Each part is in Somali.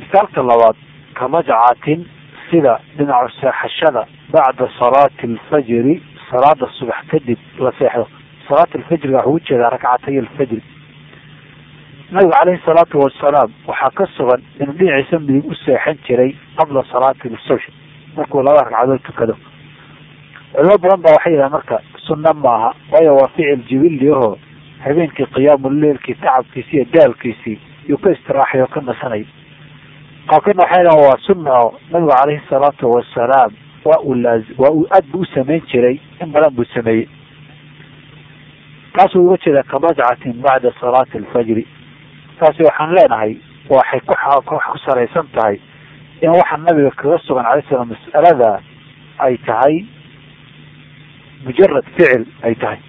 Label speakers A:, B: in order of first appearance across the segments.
A: misaalka labaad kamajcatin sida dhinacu seexashada bacda salaati alfajri salaada subax kadib la seexdo salaat alfajriga waxuu ujeedaa rakcatay alfajri nabigu caleyhi salaatu wasalaam waxaa ka sugan inuu dhinaciisa midig u seexan jiray qabla salaati subx markuu laba ragcadood tukado culimo badan baa waxay yidhaha marka sunna maaha waayo waa ficil jibilli ahoo habeenkii qiyaamuleilkii tacabkiisii iyo daalkiisii yuu ka istiraaxay oo ka nasanay qaabkeedna waxay dhahan waa sunna oo nabigu caleyhi salaatu wasalaam waa uu laa waa uu aad bu u samayn jiray in badan buu sameeyey taasuu uga jeeda kamajcatin bacda salaati alfajri taasi waxaan leenahay waxay ku wax ku salaysan tahay in waxa nabiga kaga sugan calay slam mas'alada ay tahay mujarad ficil ay tahay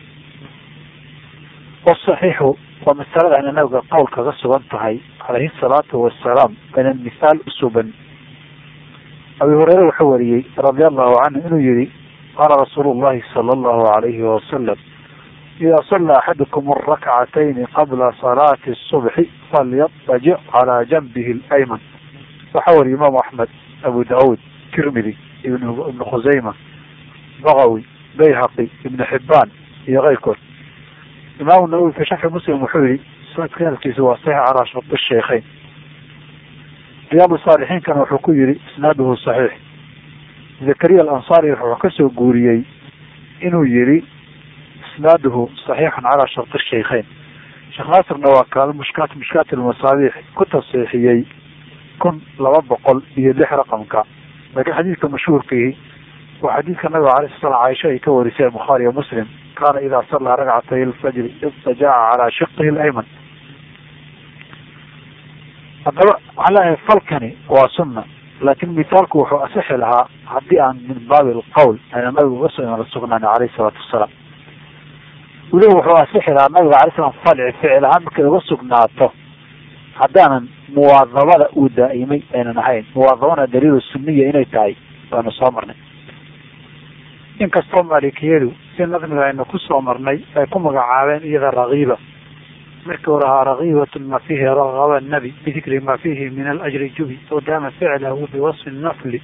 A: wasaxiixu waa masalada ina nabiga qowl kaga sugan tahay calayhi salaatu wasalaam ayna mithaal usuban abi hureyre wuxuu wariyey radi allahu canhu inuu yihi qaala rasuulu llahi sala allahu alayhi wasalam ida sala axadukum arakcatayni qabla salaati subxi falyadajic calaa janbihi alayman waxaa wariya imaamu axmed abu daawuud tirmidi ibn ibnu khusayma bagawi bayhaqi ibnu xibaan iyo keyrkood imaamu nawowi fi sharxi muslim wuxuu yihi sanadka hadalkiisa waa saxiix calaa sharti sheikheyn riyaadu saalixiinkana wuxuu ku yihi isnaaduhu saxiix zakariya alansaari wuxuu kasoo guuriyey inuu yihi isnaaduhu saxiixun calaa sharti sheikheyn sheekh naasirna waa kaal mushkaat mushkaat almasaabiix ku tasiixiyey kun laba boqol iyo lix raqamka laakiin xadiidka mashhuurkiihi waa xadiidka nabiga alay sl slam caaisha ay ka wariseen bukhaari iyo muslim kaana idaa sallaa ragcatay alfajri idajaca calaa shiqihi alayman haddaba waxaan leeyahay falkani waa sunna laakin mithaalku wuxuu asixi lahaa haddii aan min baabi alqowl ayna nabiga uga so la sugnaan alayhi salaatu wasalaam weliba wuxuu asixi lahaa nabiga alay slam falci ficil ahaan markay uga sugnaato haddaanan muwaadabada uu daa'imay aynan ahayn muwaadabana daliilu suniya inay tahay waanu soo marnay inkastoo maalikiyadu si nadmiga aynu ku soo marnay ay ku magacaabeen iyada rakiiba markii hore ahaa rakiibatun ma fiihi ragaba nabi bidikri ma fiihi min alajri jubi oo daama ficlahu biwasfi nafli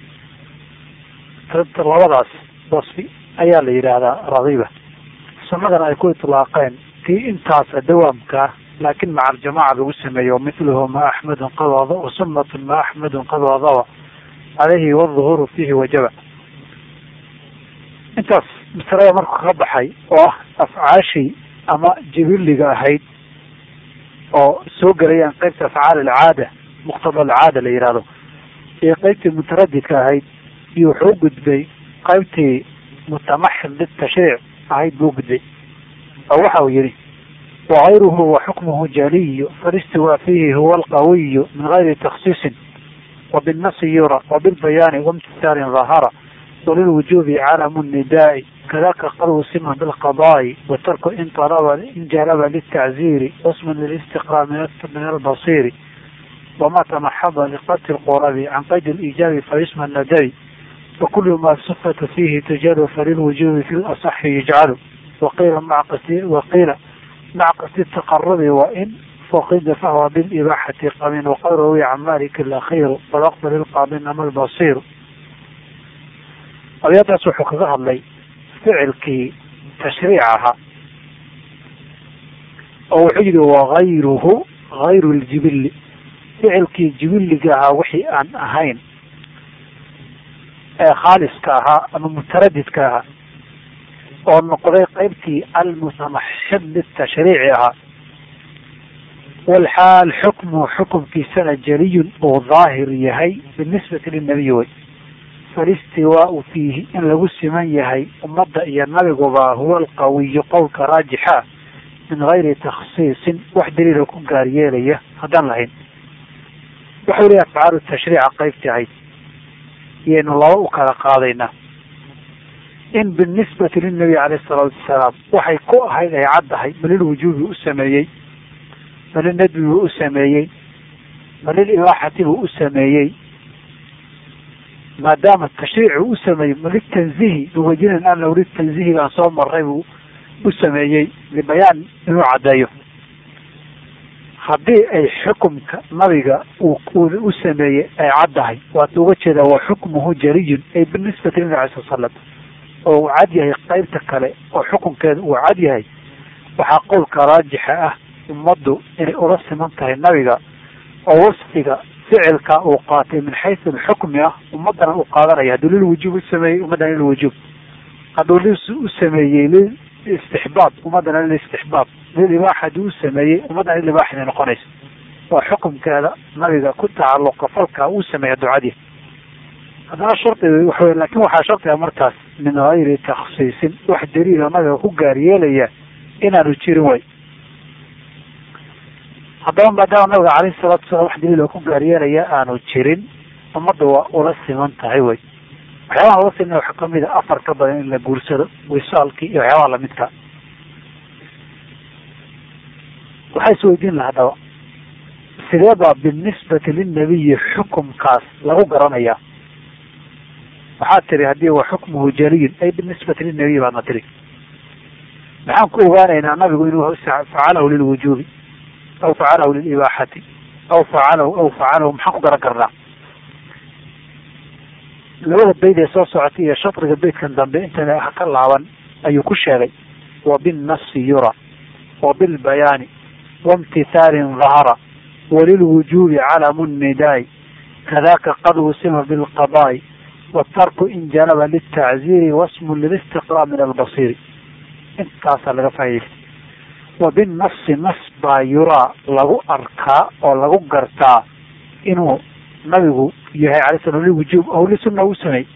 A: labadaas wasfi ayaa la yidhaahdaa rakiiba sunadana ay ku itlaaqeen tii intaasa dawaamkaa laakin maca aljamaca lagu sameeyo miluhu ma axmedun qad wada wa sunatun ma axmedun qad wadaba caleyhi waduhuuru fiihi wajaba intaas masalada markuu ka baxay oo ah afcaashii ama jibiliga ahayd oo soo gelayaan qeybta afcaal alcaada muqtada alcaada la yihahdo iyo qeybtii mutaradidka ahayd iyo wuxuu u gudbay qeybtii mutamaxil litashriic ahayd buu gudbay oo waxa uu yihi wagayruhu wa xukmuhu jaliyu falistiwaa fiihi huwa alqawiyu min gayri taksiisin wabinasi yura wabilbayaani waimtisaalin dahara walilwujubi calamu nidaai kadaka qad wusima bilqadaai watarku in alaba in jalaba litacziiri wasman lilistiqraa min albasiri wama tamaxada liqati lqurabi can qayd liijaabi fayusma nadabi wakulu ma sifatu fihi tujalu falilwujubi fi lasaxi yujcalu waqiila maa qasdi waqiila maca qasdi taqarubi wain fuqida fahwa bilibaaxati qabin waqad rawiya can malik alakhiru walaqbal ilqaabin ama albasiru abyadaas wuxuu kaga hadlay ficilkii tashriic ahaa oo wuxuu yihi wagayruhu gayru ljibili ficilkii jibiliga ahaa wixii aan ahayn ee khaaliska ahaa ama mutaradidka ahaa oo noqday qeybtii almutamaxid litashriici ahaa walxaal xukmu xukumkiisana jeliyun uu daahir yahay binisbati linabiyi wey falistiwaau fiihi in lagu siman yahay ummadda iyo nabiguba huwa alqawiyu qowlka raajixa min gayri takhsiisin wax daliila ku gaar yeelaya haddaan lahayn waxau leeyahay afcaalu tashriica qeybtii ahayd iyaynu laba u kala qaadaynaa in binisbati lilnabiy caleyhi salaatu wasalaam waxay ku ahayd ay caddahay ma lilwujuubi u sameeyey ma lilnadbi buu u sameeyey ma lilibaaxati buu u sameeyey maadaama tashriici u sameeyey ma litanzihi biwajinin annahu litanzihi baan soo maray buu u sameeyey libayaan inuu caddeeyo haddii ay xukumka nabiga uu u sameeyey ay caddahay waata uga jeedaa wa xukmuhu jariyun ay binisbati nabi alay sal slam oo uu cad yahay qeybta kale oo xukunkeeda uu cad yahay waxaa qowlka raajixa ah ummaddu inay ula siman tahay nabiga oo wasfiga ficilka uu qaatay min xaysu alxukmi ah ummadana uu qaadanaya hadduu lilwujuub u sameeyey ummaddana lilwujuub hadduu li u sameeyey lilistixbaab ummaddana lilistixbaab lilibaaxa hadduu u sameeyey ummaddana lilibaaxa inay noqonayso waa xukumkeeda nabiga ku tacalluqa falka uu sameeya ducadii haddana shardi waxa wey lakin waxaa shardiga markaas min hayri taksiisin wax daliila nabiga ku gaar yeelaya inaanu jirin way haddaba maadaama nabiga calayhi salaatu wasalaam wax daliil oo ku gaaryeelaya aanu jirin ummadda waa ula siman tahay wey waxyaabaha ula siman waxaa kamid a afar ka badan in la guursado wisaalkii iyo waxyaabaha lamidka waxaa isweydiin laha haddaba sidee baa binisbati lilnabiyi xukumkaas lagu garanayaa waxaad tiri haddii wa xukmuhu jaliyun ay binisbati lilnabiyi baadna tiri maxaan ku ogaanaynaa nabigu inuu facalahu lilwujuubi aw facalahu lilibaaxati aw facalahu aw facalahu maxaan ku garan karnaa labada bayd ee soo socotay iyo shadriga beydkan dambe intana ha ka laaban ayuu ku sheegay wa binnafsi yura wa bilbayaani waimtithaalin dahara walilwujuubi calamu nnidaai kadaka qad wusima bilqadaa'i watarku in janaba liltacziiri wasmun lilistiqraa min albasiiri intaasaa laga faa'idaystay wa binnafsi nas baa yuraa lagu arkaa oo lagu gartaa inuu nabigu yahay alay slam liwujuub aw lisunna u sameey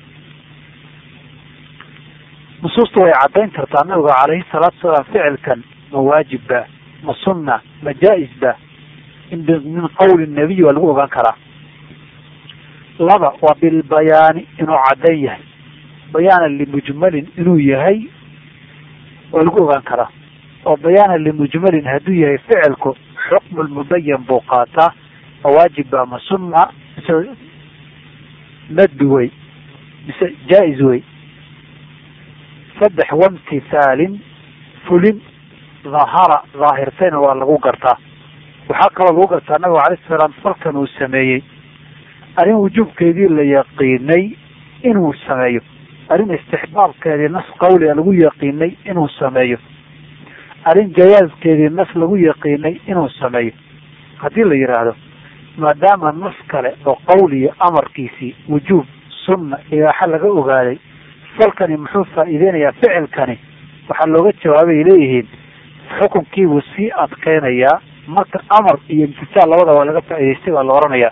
A: nusuustu way caddayn kartaa nabiga calayhi salaatu salaam ficilkan ma waajib ba ma sunna ma jaa-is ba min qawli nabiy waa lagu ogaan karaa laba waa bilbayaani inuu caddayn yahay bayaanan limujmalin inuu yahay waa lagu ogaan karaa oo bayaanan limujmalin hadduu yahay ficilku xukmu lmubayan buu qaataa ma waajib ba ma sunna mise nadbi wey mise jaa-is wey saddex waimtithaalin fulin dhahara dhaahirtayna waa lagu gartaa waxaa kaloo lagu gartaa nabigu alayh salaam falkan uu sameeyey arrin wujuubkeedii la yaqiinay inuu sameeyo arrin istixbaabkeedii nas qawliga lagu yaqiinay inuu sameeyo arrin jayaaskeedii nas lagu yaqiinay inuu sameeyo haddii la yidhaahdo maadaama nas kale oo qawliya amarkiisii wujuub sunna ibaaxa laga ogaaday falkani muxuu faa'iideynayaa ficilkani waxaa looga jawaabay leeyihiin xukunkiibuu sii adkeynayaa marka amar iyo imtisaal labada waa laga faa'idaystay baa la oranayaa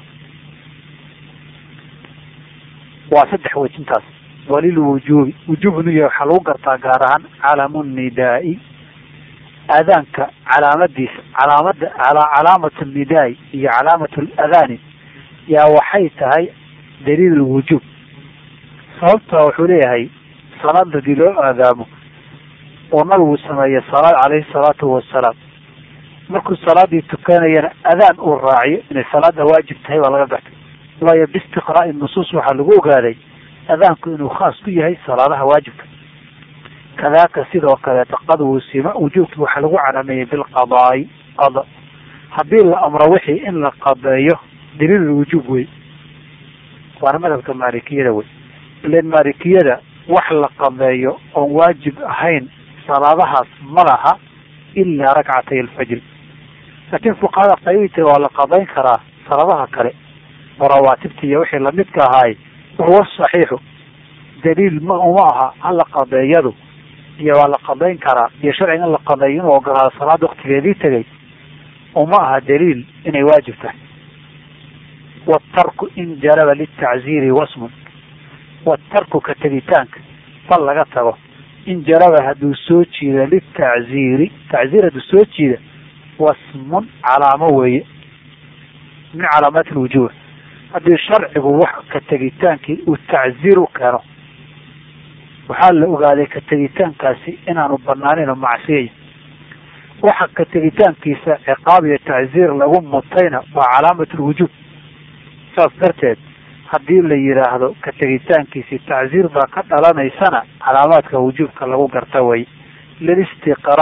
A: waa saddex wejintaas walilwujuubi wujuub inuu yahay waxaa lagu gartaa gaar ahaan calamu nnidaai aadaanka calaamadiisa calaamada calaamat nnidaai iyo calaamat ladani yaa waxay tahay daliil lwujuub sababta wuxuu leeyahay salaad hadii loo aadaamo oo nabigu sameeye salaad calayhi salaatu wasalaam markuu salaadii tukanayana adaan uu raaciyo inay salaada waajib tahay baa laga gartay waayo biistiqraa'i nusuus waxaa lagu ogaaday adaanku inuu khaas ku yahay salaadaha waajibka kadaaka sidoo kaleeta qad wusima wujuubki waxaa lagu calameeyey bilqadaai qada haddii la amro wixii in la qadeeyo daliil wujuub wey waana madhabka maalikiyada wey ilan maalikiyada wax la qadeeyo oon waajib ahayn salaadahaas ma laha ilaa rakcatay alfajri laakiin fuqahada qaybita waa la qadayn karaa salaadaha kale oo rawaatibta iyo wixii lamidka ahaay wahuwa saxiixu daliil ma uma aha hala qadeeyadu iyo waa la qadayn karaa iyo sharciga in la qadeeyo inuu ogolaado salaada waktigeedii tegay uma aha daliil inay waajib tahay waatarku in jalaba litacziiri wasmun waatarku ka tegitaanka fal laga tago in jalaba hadduu soo jiida litacziiri tacziir hadduu soo jiida wasmun calaamo weeye min calaamaati lwujuuh haddii sharcigu wax ka tegitaankii uu tacziir u keeno waxaa la ogaaday ka tegitaankaasi inaanu banaaneyn oo macsiyaya waxa ka tegitaankiisa ciqaab iyo tacziir lagu mutayna waa calaamat lwujuub saas darteed haddii la yidhaahdo ka tegitaankiisi tacziir baa ka dhalanaysana calaamaadka wujuubka lagu garta way lilistiqraa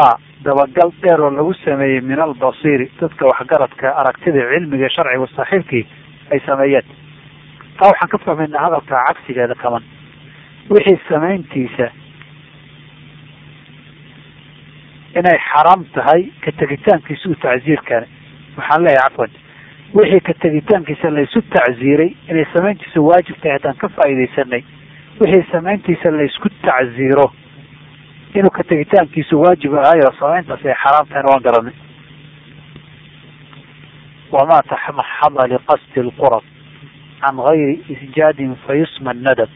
A: dabagal dheer oo lagu sameeyey min albasiiri dadka waxgaradka aragtida cilmiga sharciga saaxiibkii ay sameeyeen taa waxaan ka fahmaynaa hadalka cagsigeeda kaman wixii samayntiisa inay xaraam tahay ka tegitaankiisa u tacsiirkani waxaan leeyahay cafwan wixii ka tegitaankiisa laysu tacsiiray inay samayntiisa waajib tahay haddaan ka faa'iidaysanay wixii samayntiisa laysku tacsiiro inuu ka tegitaankiisu waajib ahayo samayntaas ay xaraam tahayna waan garanay wamaa taxmaxada liqasdi lqurab can gayri isjaadin fayusma nadab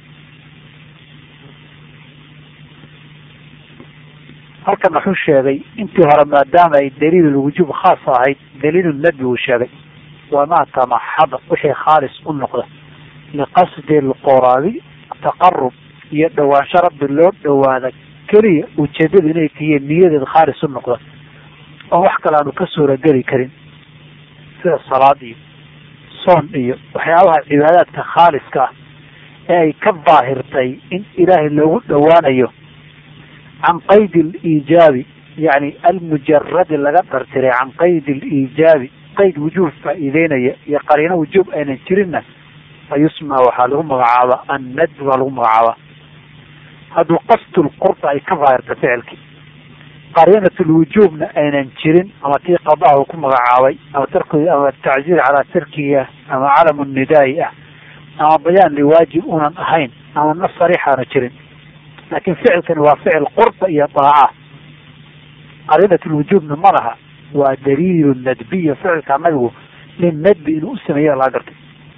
A: halkan wuxuu sheegay intii hore maadaama ay daliilulwujuub khaas ahayd daliilu nadbi uu sheegay wamaa tamaxada wixii khaalis u noqda liqasdi lqurabi taqarub iyo dhowaansho rabbi loo dhawaada keliya ujeedada inay tihiin niyadeed khaalis u noqda oo wax kale aanu ka suurageli karin sida salaad iyo soon iyo waxyaabaha cibaadaadka khaaliska ah ee ay ka daahirtay in ilaahay loogu dhowaanayo can qaydi aliijaabi yani almujaradi laga dhartiray can qaydi aliijaabi qayd wujuub faa'iideynaya iyo qariino wujuub aynan jirinna fa yusma waxaa lagu magacaabaa annadb baa lagu magacaabaa hadduu qasdulqurba ay ka daahirta ficilkii qariinatulwujuubna aynan jirin ama tii qadaha uu ku magacaabay ama tark ama tacziir calaa tarkihi ah ama calamu nidaa'i ah ama bayaan liwaajib unan ahayn ama nas sariixaana jirin laakiin ficilkani waa ficil qurba iyo daaca qariinatulwujuubna ma laha waa daliilu nadbiya ficilka nabigu nin nadbi inuu u sameeya laga gartay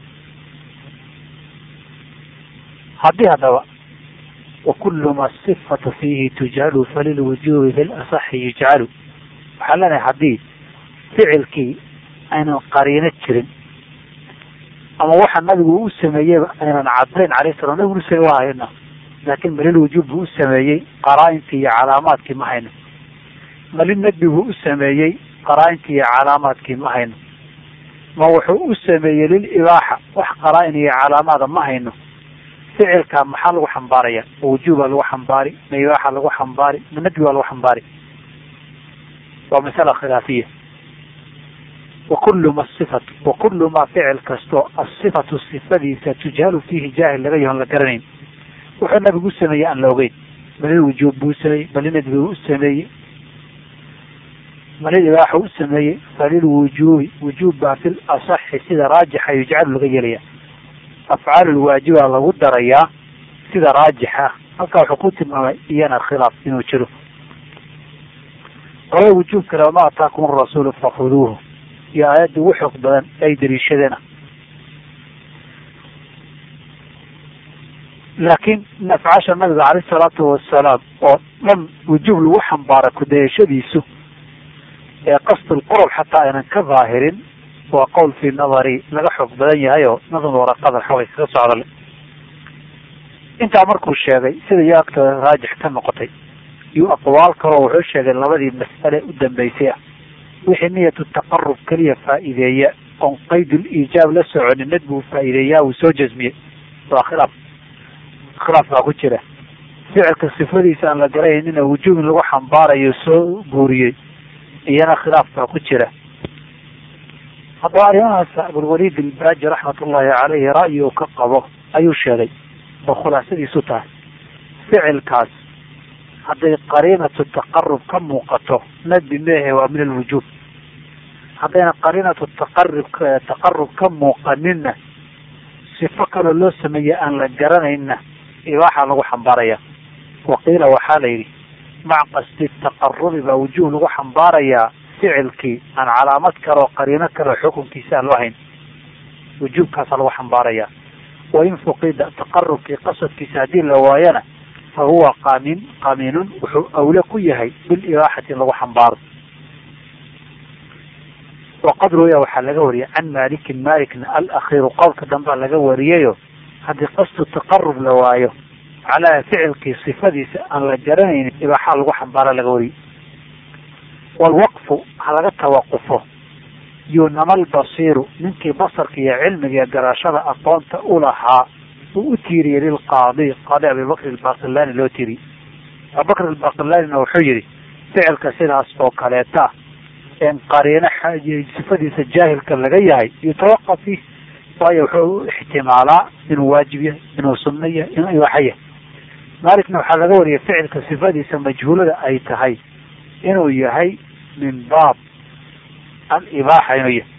A: haddii haddaba wakulu ma sifatu fiihi tujhalu falilwujubi fi lasaxi yujcalu waxaa leenahay haddii ficilkii aynan qariino jirin ama waxa nabigu u sameeyeyba aynan cadayn alayh salam nabigu u samey waa hayna laakin malilwujuub buu u sameeyey qaraa-intii iyo calaamaadkii ma hayno mali nadbi buu u sameeyey qaraa-intii iyo calaamaadkii ma hayno ma wuxuu u sameeyey lilibaaxa wax qaraa-in iyo calaamaada ma hayno ficilka maxaa lagu xambaaraya ma wujuubaa lagu xambaari ma ibaaxa lagu xambaari ma nadbi baa lagu xambaari waa masala khilaafiya wakulu ma sifatu wakulu ma ficil kasto asifatu sifadiisa tujhalu fiihi jaahil laga yahoon la garanayn wuxuu nabigu u sameeyey aan la ogeyn malil wujuub buu sameeyey mali nadbi buu u sameeyey malil ibaaxa u sameeyey falilwujuubi wujuub baa fil asaxi sida raajixa yujcalu laga yeelaya afcaalulwaajiba lagu darayaa sida raajixa halkaa wuxuu ku tilmaamay iyana khilaaf inuu jiro qolada wujuubkale wama ataakum arasuulu fakhuduuhu iyo aayadda ugu xoog badan ay daliishadeena laakiin afcaasha nabiga caleyh salaatu wasalaam oo dhan wujuub lagu xambaara kudayashadiisu ee qasdulqurub xataa aynan ka daahirin waa qowl fii nadari laga xoog badan yahay oo nadam waraqada xoogay kaga socdale intaa markuu sheegay sida iyo agta raajix ka noqotay iyo aqwaal kaloo wuxuu sheegay labadii mas'ale u dambeysay ah wixii niyatu taqarub keliya faa'iideeya oon qaydul iijaab la soconin nadbuu faa'iideeyaa uu soo jasmiyey waa khilaaf khilaaf baa ku jira ficilka sifadiisa aan la garanaynin wujuub in lagu xambaarayo soo guuriyey iyana khilaaf baa ku jira haddaba arrimahaas abulwaliid ilbaaji raxmatullahi caleyhi ra'yi uu ka qabo ayuu sheegay oo khulaasadiisu tahay ficilkaas hadday qariinatu taqarub ka muuqato nadbi meehe waa min alwujuub haddayna qariinatu taqarub taqarub ka muuqaninna sifo kaloo loo sameeyey aan la garanayna ibaaxa lagu xambaaraya waqiila waxaa la yidhi mac qasdi taqarubi baa wujuub lagu xambaarayaa ficilkii aan calaamad kaleo qariino kaleo xukunkiisa aan loo hayn wujuubkaasaa lagu xambaaraya wain fuqida taqarubkii qasadkiisa haddii la waayana fa huwa qamin qamiinun wuxuu awle ku yahay bilibaaxati in lagu xambaaro waqad ruya waxaa laga wariyay can malikin malikna alakhiiru qowlka dambea laga wariyayo haddii qasdu taqarub la waayo calaa ficilkii sifadiisa aan la garanaynin ibaaxaa lagu xambaara laga wariyay walwaqfu ha laga tawaqufo yunama albasiiru ninkii basarka iyo cilmiga iyo garashada aqoonta u lahaa uu u tiiriyey lilqaadi qaadi abibakr albaqilani loo tiiriyey abubakr albaqillanina wuxuu yihi ficilka sidaas oo kaleeta en qariino sifadiisa jaahilka laga yahay yutawaqaf fiih waayo wuxuu u ixtimaalaa inuu waajib yahay inuu sunno yahay inuu ibaaxa yahay maalikna waxaa laga wariyay ficilka sifadiisa majhuulada ay tahay inuu yahay min baab alibaaxa inuu yahay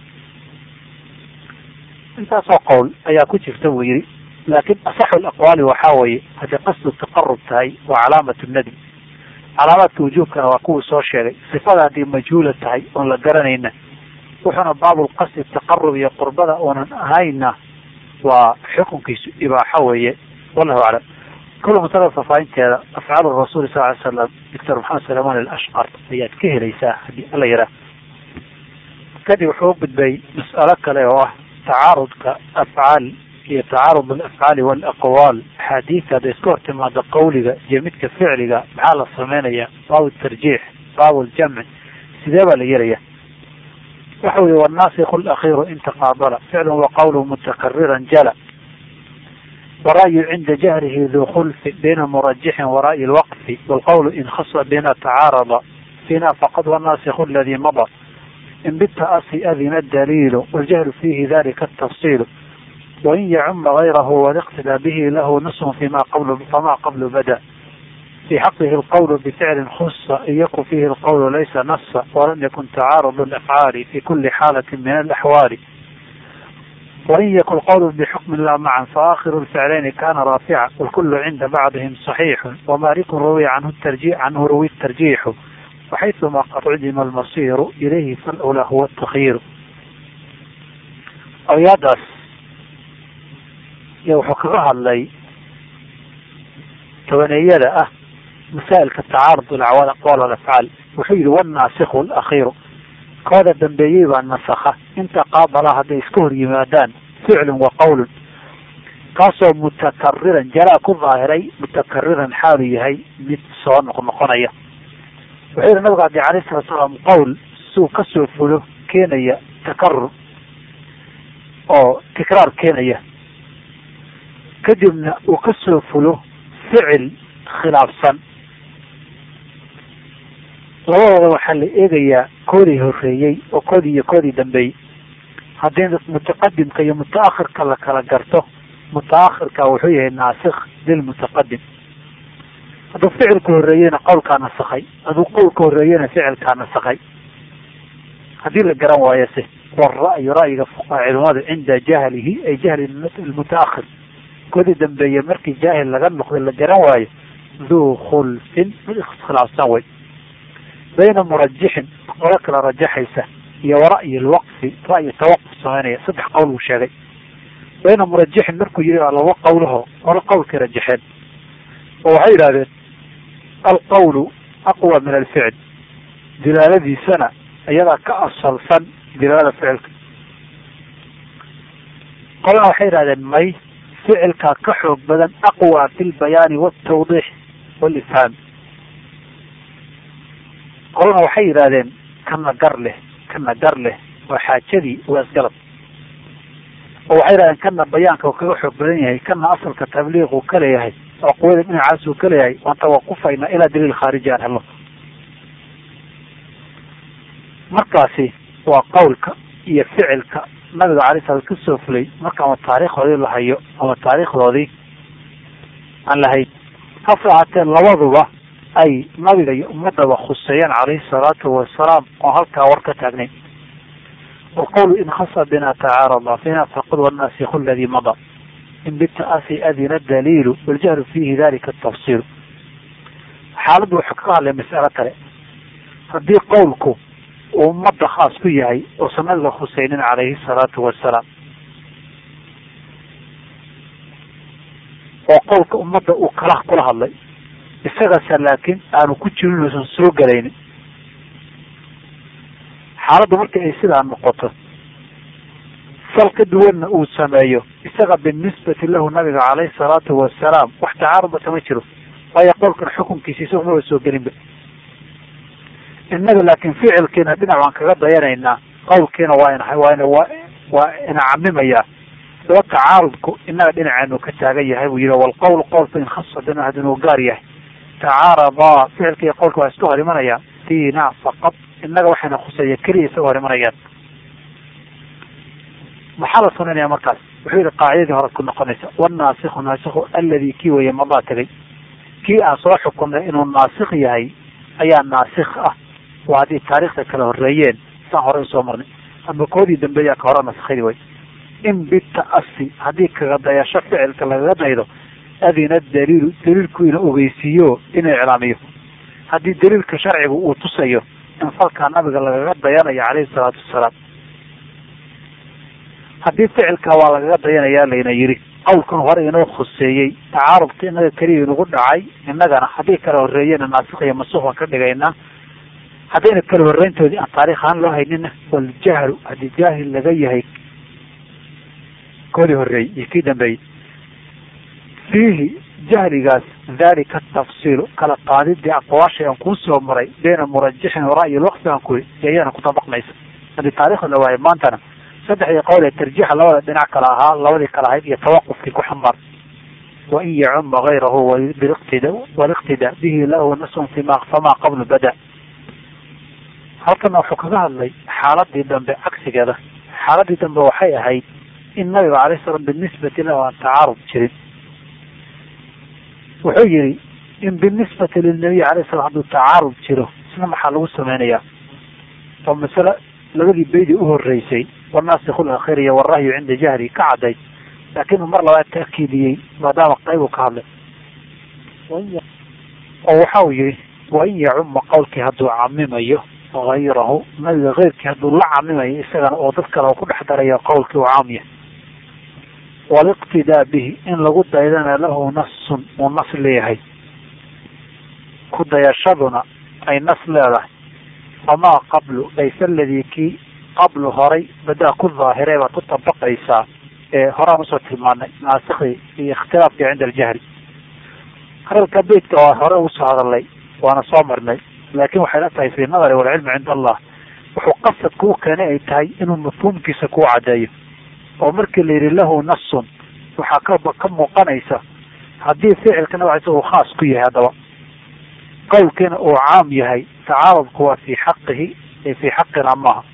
A: intaasoo qowl ayaa ku jirta buu yidhi laakin asaxu alaqwaali waxaa weeye hadday qasdu taqarub tahay waa calaamat nadbi calaamaadka wujuubkana waa kuwii soo sheegay sifada haddii majhuula tahay oon la garanayna wuxuuna baabulqasdi taqarub iyo qurbada oonan ahayna waa xukunkiisu ibaaxo weeye wallahu aclam kula masala fafaahinteeda afcaal rasuuli sal ly slam doctor maxamed salaman alashqar ayaad ka helaysaa haddii alla yaraa kadib wuxuu u gudbay mas'alo kale oo ah tacaarudka afcaal iyo tacaarud alafcaali walaqwaal axaadiidta hadday iska hor timaado qawliga iyo midka ficliga maxaa la sameynaya baabu tarjiix baabu ljamci sidee baa la yelaya waxa weye wannaasikhu alakhiiru in taqaabala ficlun wa qawlu mutakariran jala wara'yu cinda jahrihi duu khulfi bayna murajixin wara'yi lwaqfi walqawlu in khasa bina tacaarada fina faqad wannaasikhu aladi mada in bita'asi adina daliilu waljahlu fiihi dalika atafsiilu wain yacuma gayrahu waliqtidaa bihi lahu nusfun fima qabl fama qablu bada في حقه القول بفعل خص إن يكن فيه القول ليس نص ولم يكن تعارض الأفعال في كل حالة من الأحوال وإن يكن القول بحكم لا معا فآخر الفعلين كان رافعا والكل عند بعضهم صحيح ومالك روي عنه الترجيح عنه روي الترجيح وحيثما قد عدم المصير إليه فالأولى هو التخيير أو يدرس يوحو كغها اللي tobaneeyada ah masaa'ilka tacaarud alacwaal aqwaal alafcaal wuxuu yihi wannaasikhu alakhiiru kooda dambeeyey baa nasakha inta qaabala hadday iska hor yimaadaan ficlun wa qawlun kaasoo mutakariran jalaa ku daahiray mutakariran xaalu yahay mid soo noqnoqonaya wuxuu yihi nabiga adi alayh salatu salaam qowl suu kasoo fulo keenaya takarur oo tikraar keenaya kadibna uu kasoo fulo ficil khilaafsan labadooda waxaa la eegayaa koodii horeeyey oo koodii iyo koodii dambeeyey haddii mutaqadimka iyo mutaakhirka la kala garto mutaakhirka wuxuu yahay naasikh lilmutaqadim hadduu ficilka horeeyeyna qowlkaa nasakhay hadduu qowlka horeeyena ficilkaa nasakhay haddii la garan waayo se wara'yu ra'yiga fuqaha culimada cinda jahlihi ay jahli lmutaakhir koodii dambeeye markii jaahil laga noqday la garan waayo duu khulfin mid iskhilaafsan way bayna murajixin qolo kala rajaxaysa iyo wara'yi lwaqfi ra'yi tawaquf sameynaya saddex qowl buu sheegay bayna murajixin markuu yihi laba qowlaho qolo qowlkay rajaxeen oo waxay yidhahdeen alqawlu aqwa min alficil dilaaladiisana iyadaa ka asalsan dilaalada ficilka qolana waxay yidhahdeen may ficilkaa ka xoog badan aqwa fi lbayaani waltawdiix walifhaam qolana waxay yidhahdeen kana gar leh kana gar leh waa xaajadii waa isgalab oo waxay yidhahdeen kana bayaanka uu kaga xoog badan yahay kana asalka tabliiq uu ka leeyahay oo quwada dhinacaas uu ka leeyahay waan tawaqufayna ilaa daliil khaariji aan helno markaasi waa qowlka iyo ficilka nabiga alay sala ka soo fulay marka ama taariikhdoodii la hayo ama taariikhdoodii aan lahayn hase ahaatee labaduba ay nabiga iyo ummadaba khuseeyeen calayhi salaatu wasalaam oo halkaa war ka taagnayn walqawlu in khasa bina tacaarada fina faqud wannaasikhu aladi mada in bita'asi adina daliilu waljahlu fiihi dalika atafsiilu xaaladdu wuxuu ka hadlay mas'alo kale haddii qowlku uu ummadda khaas ku yahay uusan nabiga khuseynin calayhi salaatu wasalaam oo qowlka ummadda uu kala kula hadlay isagase laakiin aanu ku jirin uusan soo gelaynin xaaladdu marka ay sidaa noqoto fal ka duwanna uu sameeyo isaga binisbati lahu nabiga calayhi salaatu wasalaam wax tacaaruda kama jiro waayo qowlkan xukunkiisa isagu maba soo gelinba innaga laakiin ficilkiina dhinac waan kaga dayanaynaa qowlkiina waa ina waa waa waa ina camimayaa saba tacaarudku innaga dhinaceenu ka taagan yahay buu yihi walqowl qowlka in khasa bina hadinuu gaar yahay tacaaradaa ficilka iyo qowlka waa iska hor imanaya fiina faqad innaga waxayna khuseeya keliya isaga hor imanayaan maxaa la sunaynaya markaas wuxuu yihi qaacidadii hore ku noqonaysa wannaasikhu naasikhu alladii kii weeye madaa tegay kii aan soo xukumnay inuu naasikh yahay ayaa naasikh ah waa haddii taariikhda kala horeeyeen saan hore usoo marnay ama koodii dambeeyaa ka hore naskadi way in bita'asi haddii kaga dayasho ficilka lagaga daydo adina daliilu daliilku ina ogeysiiyo inuu iclaamiyo haddii daliilka sharcigu uu tusayo in falkaa nabiga lagaga dayanayo calayhi salaatu wasalaam haddii ficilka waa lagaga dayanayaa layna yidhi qawlkan hore inoo khuseeyey tacaarubka inaga keliya inagu dhacay innagana haddii kala horreeyena naasikh iyo masuuq baan ka dhigaynaa haddayna kala horreyntoodii aan taarikh ahaan loo haynina waljahlu haddii jaahil laga yahay koodii horreeyey iyo kii dambeeyey fiihi jahligaas dalika tafsiilu kala qaadidii aqwaashay aan kuu soo maray bayna murajixin wara'yi lwaqfi aan kuli iyana kutabaqmaysa haddii taarikhda la waayo maantana saddexdii qowl ee tarjiixa labada dhinac kala ahaa labadii kala ahayd iyo tawaqufkii ku xambaar wain yacuma gayrahu waliqtida bihi lahu nasun fima famaa qablu bada halkana wuxuu kaga hadlay xaaladii dambe cagsigeeda xaaladii dambe waxay ahayd in nabiga calay slam binisbati lahu aan tacaarud jirin wuxuu yihi in binisbati lilnabiy alay slam hadduu tacaarud jiro isna maxaa lagu samaynayaa oo masale labadii beydii uhoreysay wanaasikhu lakhir iyo warahyu cinda jahri ka cadday laakiin uu mar labaad taakiidiyey maadaama qayb uu ka hadlay oo waxa uu yihi wain yacuma qowlkii hadduu camimayo hayrahu nabiga keyrkii hadduu la camimayo isagana oo dad kale ku dhex darayo qowlkii uu caamiya waliqtidaa bihi in lagu daydana lahu nasun uu nas leeyahay ku dayashaduna ay nas leedahay famaa qablu laysa aladii kii qablu horay badaa ku daahiree baad ku tabaqaysaa ee horaan usoo tilmaanay naasikhdii iyo ikhtilaafkii cinda aljahri hadalka beytka waa hore usoo hadalnay waana soo marnay laakin waxay la tahay fi nadari walcilmi cinda allah wuxuu qasadka u keenay ay tahay inuu mafhuumkiisa kuu caddeeyo oo markii la yidhi lahu nasun waxaa ka ka muuqanaysa haddii ficilka nabcisa uu khaas ku yahay haddaba qowlkiina uu caam yahay tacaarudku waa fii xaqihi ee fii xaqina maaha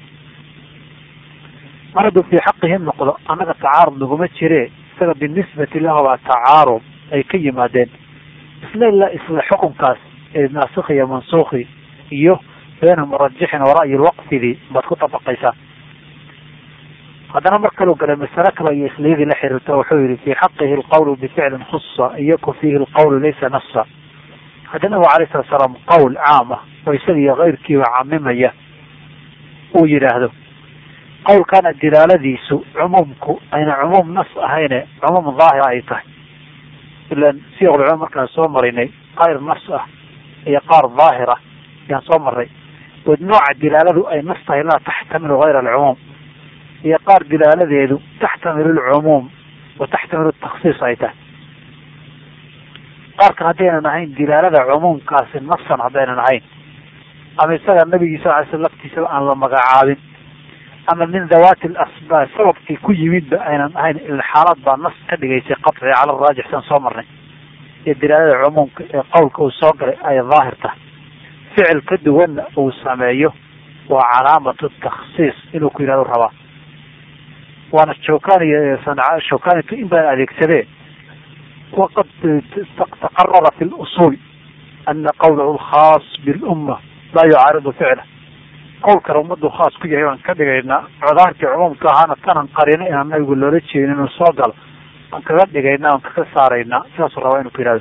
A: mar hadduu fii xaqihi noqdo annaga tacaarud naguma jire isaga binisbati lahu baa tacaarud ay ka yimaadeen isla ila isla xukunkaas ee naasikhi iyo mansuukhi iyo bayna murajixin wa ra'yi lwaqfidii baad ku dabaqaysaa haddana mar kaluu galay masale kale iyo isliyadii la xiriirta wuxuu yihi fii xaqihi alqawlu bificlin khusa iyaku fiihi alqawlu laysa nasa haddii nabigu alayh salatu salaam qowl caam ah oo isaga iyo keyrkiiba camimaya uu yidhaahdo qowlkana dilaaladiisu cumuumku ayna cumuum nas ahayne cumuum daahira ay tahay ilan siyaqulcumuum markaan soo marinay qayr nas ah iyo qaar daahira ayaan soo maray od nooca dilaaladu ay nas tahay laa taxtamilu hayra alcumuum iyo qaar dilaaladeedu taxtamilu lcumuum wa taxtamilu taksiis ay tahay qaarkan haddaynan ahayn dilaalada cumuumkaasi nasan haddaynan ahayn ama isaga nabigiisa alay sl laftiisa aan la magacaabin ama min dawaati lasbaab sababkii ku yimidba aynan ahayn ila xaalad baa nas ka dhigaysay qaci cala raajix san soo marnay iyo dilaalada cumuumka ee qowlka uu soo galay ay daahir tahay ficil ka duwanna uu sameeyo waa calaamatu taksiis inuu ku yidhahdo rabaa waana shawkaniy shawkanito in baan adeegsadee waqad taqarara fi lusul ana qawlahu lkhaas bilumma laa yucaaridu ficla qowlkana ummadu khaas ku yahay waan ka dhigaynaa codaarkii cumuumka ahaana tanan qarina inaan nabigu loola jeedin inuu soo galo aan kaga dhigaynaa aan kaga saaraynaa sidaasuu rabaa inuu ku yihahdo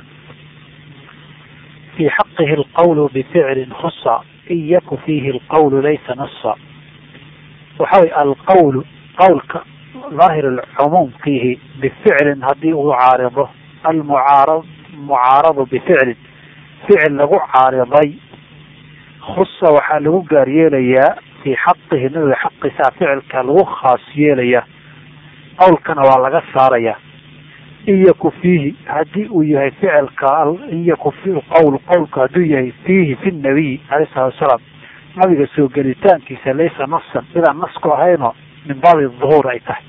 A: fi xaqihi alqawlu bificlin khusa in yaku fiihi alqawlu laysa nasa waxa way alqawlu qawlka daahir cumuumkiihi bificlin haddii uu caarido almucaarad mucaaradu bificlin ficil lagu caariday khusa waxaa lagu gaar yeelayaa fii xaqihi nabiga xaqiisaa ficilka lagu khaas yeelayaa qowlkana waa laga saarayaa in yaku fiihi haddii uu yahay ficilka in yaku qowl qowlka hadduu yahay fiihi fi nabiy alayh salatu wasalaam nabiga soo gelitaankiisa laysa nasan sidaan nasku ahayno min baabi duhuur ay tahay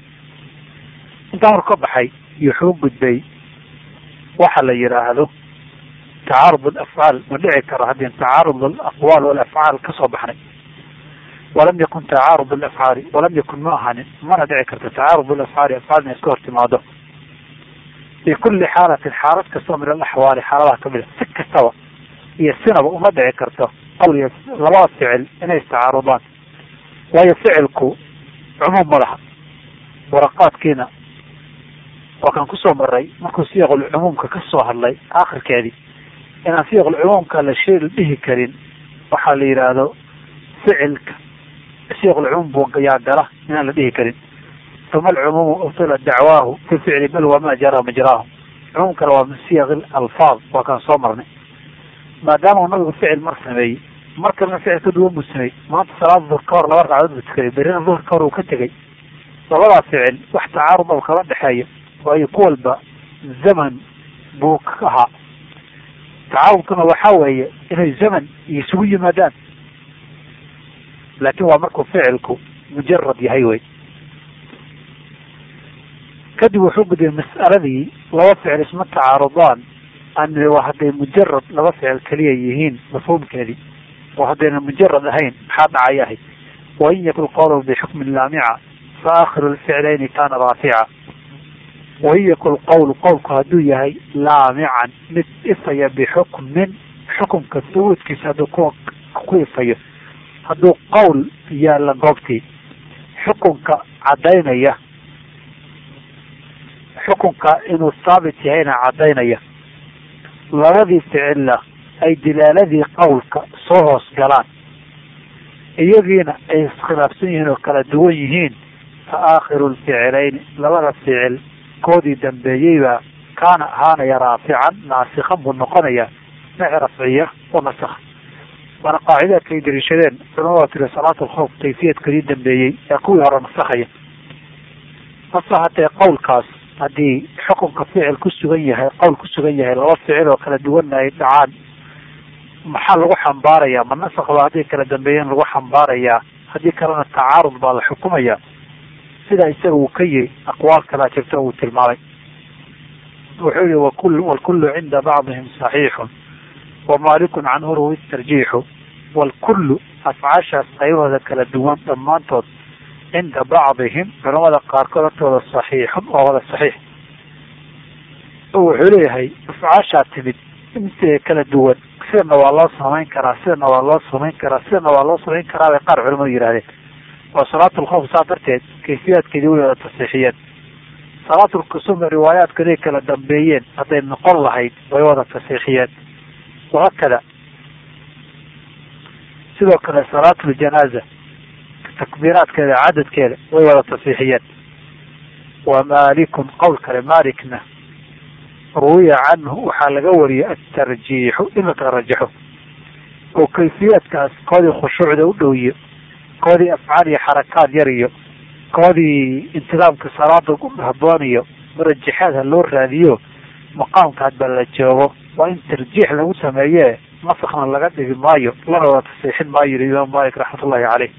A: intaa hor ka baxay iyo xuu gudbay waxa la yidhaahdo tacaarud alafcaal ma dhici karo haddii tacaarud alaqwaal walafcaal kasoo baxnay walam yakun tacaarud alafcaali walam yakun ma ahanin mana dhici karto tacaarud alafcaali afcaal inay iska hor timaado fi kuli xaalatin xaalad kastoo min alaxwaali xaaladaha kamid a si kastaba iyo sinaba uma dhici karto qawl iyo labada ficil inay istacaarudaan waayo ficilku cumuum ma laha waraqaadkiina waa kan kusoo maray markuu siyaqulcumuumka ka soo hadlay akhirkeedii inaan siyaqulcumuumka la shay la dhihi karin waxaa la yidhaahdo ficilka siyaqulcumuum buu yaa gala inaan la dhihi karin uma alcumuumu ubtila dacwaahu fi ficli bal wama jara majraahu cumuumkana waa min siyaq alfaad waa kaan soo marnay maadaama uu nabigu ficil mar sameeyey mar kalena ficil ka duwan buu sameeyey maanta salaada duhur ka hor laba ragcadood buu tukaday berina duhur ka hor uu ka tegay labadaa ficil wax tacaarud oo kala dhexeeya waayo ku walba zaman buu ka ahaa tacaarudkuna waxaa weeye inay zaman isugu yimaadaan laakin waa markuu ficilku mujarad yahay wey kadib wuxuu gudiyay mas'aladii laba ficil isma tacaarudaan an hadday mujarad laba ficil keliya yihiin mafhuumkeedii oo haddayna mujarad ahayn maxaa dhacay ahay wain yakun qowlu bixukmin laamica fa aakhiru lficlayni kana raafica wain yakun qowlu qowlku hadduu yahay laamican mid ifaya bixukmin xukumka thubuudkiisa hadduu ku ku ifayo hadduu qowl yaalla goobtii xukunka caddaynaya xukunka inuu saabit yahayna caddaynaya labadii ficilla ay dilaaladii qowlka soo hoos galaan iyagiina ay iskhilaafsan yihiin oo kala duwan yihiin fa aakhiru lficilayni labada ficil koodii dambeeyeybaa kaana ahaanaya raafican naasikan buu noqonayaa naci rafciya oo nasakh waana qaacidaadka ay dariishadeen culamada tiri salaat alkhawf kayfiyadkadii dambeeyey ee kuwii hore nasakhaya hase hatee qowlkaas haddii xukunka ficil ku sugan yahay qowl ku sugan yahay laba ficil oo kala duwanna ay dhacaan maxaa lagu xambaarayaa ma nasakh baa haddii kala dambeeyeen lagu xambaarayaa haddii kalena tacaarud baa la xukumaya sidaa isaga uu ka yiri aqwaal kalaa jirto uu tilmaamay wuxuu yihi wakul walkullu cinda bacdihim saxiixun wamalikun canhu ruwi tarjiixu walkullu afcaashaas qaybahooda kala duwan dhammaantood cinda bacdihim culamada qaarkood hortooda saxiixun oo wada saxiix wuxuu leeyahay afcaashaa timid inteeda kala duwan sidana waa loo samayn karaa sidana waa loo samayn karaa sidana waa loo samayn karaa bay qaar culamadu yidhahdeen oo salaatulkhawf saa darteed kayfiyaadkeedii way wada tasiixiyeen salaatulkusuma riwaayaadkaday kala dambeeyeen hadday noqon lahayd way wada tasiixiyeen wahakada sidoo kale salaatuljanaaza takbiiraadkeeda cadadkeeda way wada tasiixiyeen wa maalikun qowl kale maalikna ruwiya canhu waxaa laga wariyey atarjiixu in la kala rajaxo oo kayfiyaadkaas koodii khushuucda u dhowiyo koodii afcaal iyo xarakaad yar iyo koodii intidaamka salaada haboon iyo murajaxaad ha loo raadiyo maqaamka hadba la joogo waa in tarjiix lagu sameeye nasakna laga dhigi maayo lana wada tasiixin maayo yiri imaam malik raxmatullahi caleyh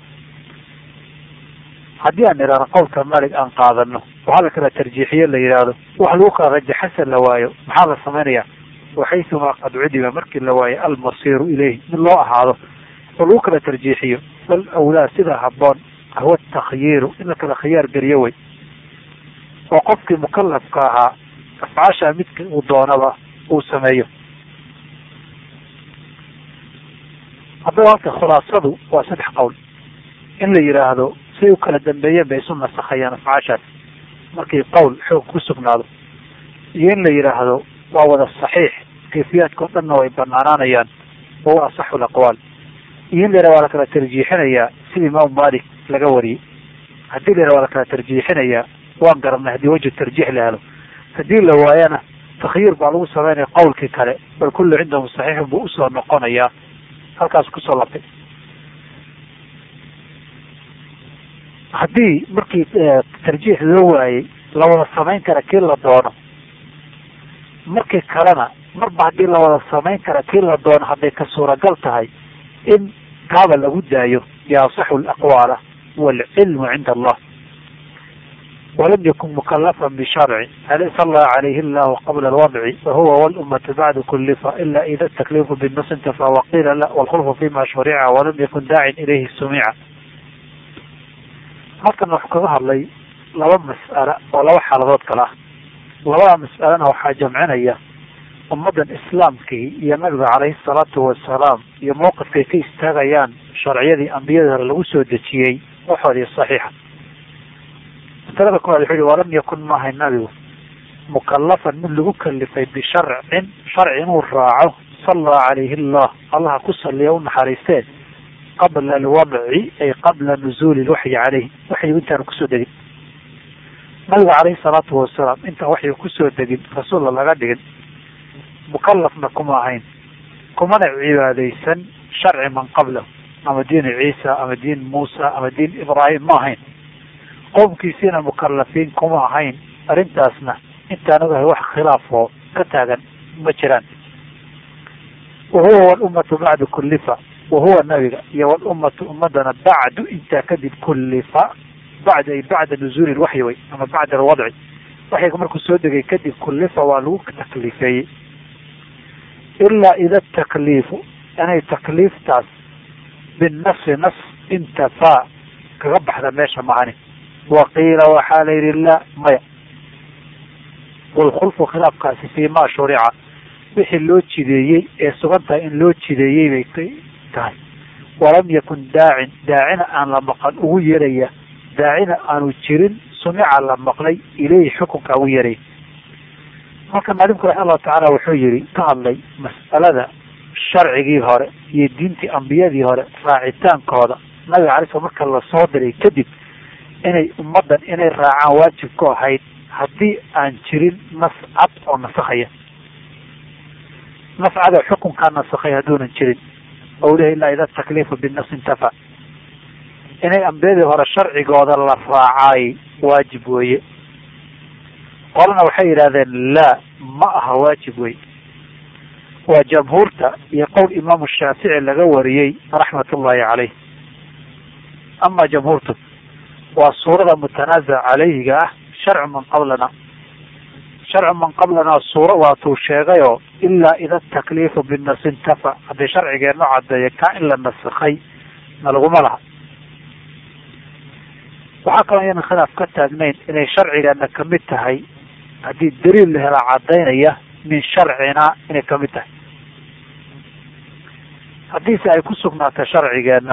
A: haddii aan idhaahno qowlka malik aan qaadano waxaa la kala tarjiixiye la yidhaahdo wax lagu kala rajaxasa la waayo maxaa la samaynayaa waxaysumaa qad cudiba markii la waayo almasiiru ileyhi mid loo ahaado oo lagu kala tarjiixiyo bal awlaa sida haboon ahwa takhyiiru in la kala khiyaar geliyo wey oo qofkii mukalafka ahaa afcaasha midka uu doonaba uu sameeyo haddaba halka khulaasadu waa saddex qowl in la yidhaahdo siay u kala dambeeyeen bay isu nasakhayaan afcaashaas markii qowl xoog ku sugnaado iyo in la yidhaahdo waa wada saxiix kayfiyaadka o dhanna way banaanaanayaan wahuwa asaxu laqwaal iyo in la yidhahdo waa la kala tarjiixinayaa sida imaam malik laga wariyey haddii la yidhahdo waa la kala tarjiixinayaa waan garanay haddii wajhu tarjiix la helo haddii la waayana takhyiir baa lagu sameynaya qowlkii kale bal kullu cindahum saxiixun buu usoo noqonayaa halkaas kusoo labtay haddii markii tarjiix loo waayey la wada samayn kara kii la doono markii kalena marba haddii la wada samayn kara kii la doono hadday ka suuragal tahay in kaaba lagu daayo biasaxu laqwaala waalcilmu cinda allah walam yakun mukalafan bisharci hal salla calayhi llahu qabla alwadci wahuwa walummatu bacdu kullifa ila ida takliifu binnas intafa waqiila la walkhulfu fima shurica walam yakun daacin ilayhi sumica halkan wuxuu kaga hadlay laba mas'ala oo laba xaaladood kale ah labada mas'alena waxaa jamcinaya ummaddan islaamkii iyo nabiga calayhi salaatu wasalaam iyo mowqifkay ka istaagayaan sharciyadii ambiyadii hore lagu soo dejiyey waxoodii saxiixa masalada koowaad wuxuu yihi walam yakun maahay nabigu mukalafan mid lagu kalifay bisharcin sharci inuu raaco sallaa calayhi allah allaha ku saliya u naxariistee qabla alwadci ay qabla nuzuuli lwaxyi caleyh waxyigu intaanu kusoo degin nabiga calayhi salaatu wasalaam intaan waxyiga kusoo degin rasuulla laga dhigin mukalafna kuma ahayn kumana cibaadaysan sharci man qablahu ama diin ciisa ama diin muusa ama diin ibraahim ma ahayn qowmkiisiina mukalafiin kuma ahayn arrintaasna intaan ogahay wax khilaafoo ka taagan ma jiraan wahuwa walummatu bacdu kullifa wahuwa nabiga iyo walummatu ummadana bacdu intaa kadib kullifa bacd ay bacda nuzuuli lwaxyi way ama bacda alwadci waxyiga markuu soo degay kadib kullifa waa lagu taklifeeyey ilaa ida takliifu inay takliiftaas binafsi nas intafaa kaga baxda meesha macani waqiila waxaa la yidhi la maya walkhulfu khilaafkaasi fii ma shurica wixii loo jideeyey ee sugan tahay in loo jideeyey bay tahay walam yakun daacin daacina aan la maqan ugu yeeraya daacina aanu jirin sumica la maqlay ileyhi xukunka ugu yeeraya marka maalimku raxima allahu tacaala wuxuu yihi ka hadlay mas'alada sharcigii hore iyo diintii ambiyadii hore raacitaankooda nabiga alay sl marka lasoo diray kadib inay ummaddan inay raacaan waajib ku ahayd haddii aan jirin nas cad oo nasakhaya nas cad oo xukunkaa nasakhay hadduunan jirin ou lehi ilaa ida takliifu binnas intafa inay ambiyadii hore sharcigooda la raacaay waajib weeye qolana waxay yidhahdeen laa ma aha waajib wey waa jamhuurta iyo qowl imaamu shaafici laga wariyey raxmat ullahi caleyh ama jamhuurtu waa suurada mutanaazac calayhiga ah sharcu man qablana sharcu man qablana suura waatuu sheegayoo ilaa ida takliifu binas intafa haddii sharcigeenno cadeeya kaa in la nasakhay na laguma laha waxaa kaloo iyanan khilaaf ka taagnayn inay sharcigeena kamid tahay haddii daliil la helaa cadaynaya min sharcina inay kamid tahay haddiise ay ku sugnaato sharcigeenna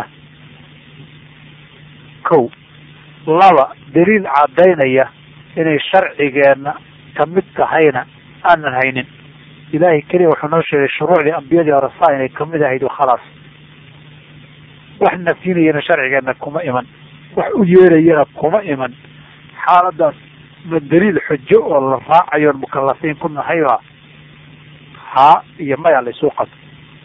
A: kow laba daliil cadaynaya inay sharcigeenna kamid tahayna aanan haynin ilaahay keliya wuxuu noo sheegay shuruucdii ambiyadii hore saa inay kamid ahayd khalaas wax nafyinayana sharcigeenna kuma iman wax u yeerayana kuma iman xaaladaas ma daliil xujo oo la raacayoon mukalafiin ku nahayba haa iyo maya la isuu qato